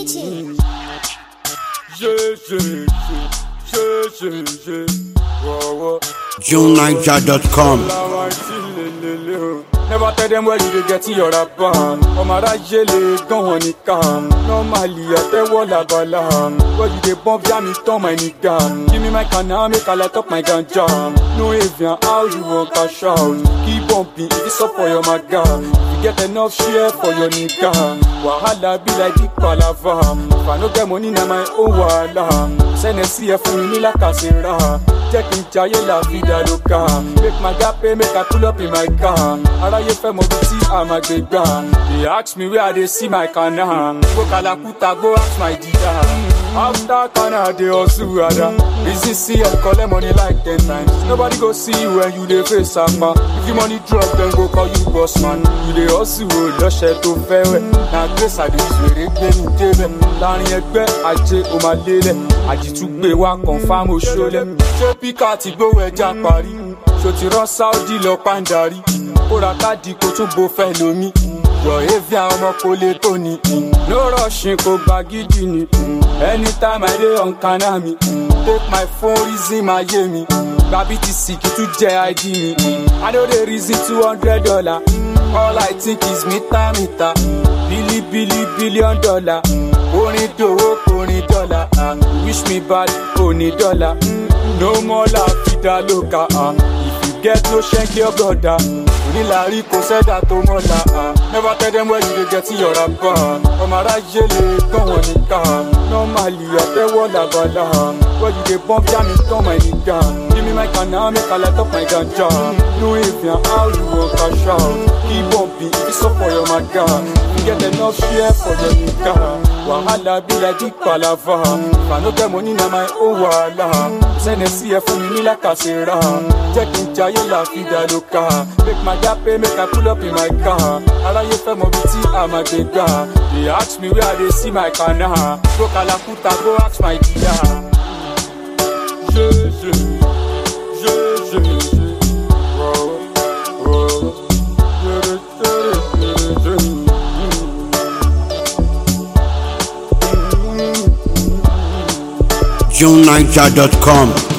DJ. Je, je, je, je, je, je. Whoa, whoa. JuneNiger.com. Làwọn àti lèlèlè o. Never tell them where you dey get your rapper. Ọmọ aráyé lè gán wọn nìkan. Normally àtẹ́wọ́ làbàlà. Where you dey bump jam it turn my nigga. Give me my canna make I light up my ganja. No avian how you wan cash out. Keep bumping if it's up for your maga. You get enough share for your nigga. Wahala be like big palava. If I no get money na my own wahala. Sẹ́nẹ̀ sí ẹ fún mi ní làkàṣẹ́ra. Jẹ́ kí n jayé la vida loca. Make my gap pay, make I pull up in my car. Aráyé fẹ́ mọ bí tí a máa gbé gbà. They ask me where I dey see my kana. Go Kalakuta, go ask my dida. After kana, dey hustle ada. Easy see I collect money like ten times. Nobody go see you when you dey face ama. If you money drop, dem go call you boss man. You dey hustle o lọ́ṣẹ̀ tó fẹ́ wẹ̀. Na grace I dey use wèrè gbé mi débẹ̀. Láàrin ẹgbẹ́ ajé o máa lélẹ̀. Àjìtúgbé wa confam oṣoolẹ̀. Ṣé píkà ti gbówó ẹja parí? Ṣo ti rán Sáúdì lọ pàǹdarí? Kóra káàdì kó tún bo fẹ́ lómi. Yọ̀ Evian ọmọ kò lè tó ni. No rushing kò gba gidi ni. Anytime I dey on kana mi. Take my phone reason my yé mi. Gba BTC kì í tún jẹ́ ID mi. I no dey reason two hundred dollar. All I think is mita mita. Bili bili billion dollar. Orin dòwó orin dọ́là. ah. Wish me bad oní dọ́là. No more la vida loca. ah. If you get no shank your brother. Onílàrí kò sẹ́dá tó mọ́la. ah. Never tell them where you dey get your rapper. Ọmọ aráyé lè gán wọn nìkan. Normally àtẹ́wọ́ làbàlà. Where you dey bump jam it turn my nigga. Give me my canna make I light up my ganja. No avian how you wan cash out. Keep bumping if it's up for your maga. You get enough share for your nigga. Wahala be like big palava. If I no get money na my own wahala. Sẹ́nẹ̀ sí ẹ fún mi ní làkàṣẹ́ra. Jẹ́ kí n jayé la vida loca. Make my gap pay make I pull up in my car. Aráyé fẹ́ mọ bí tí a máa gbé gbà. They ask me where I dey see my kana. Go Kalakuta go ask my dida. Je, je, je, je, je. Wow, wow. Je, je, je, je, je. JuneNiger.com.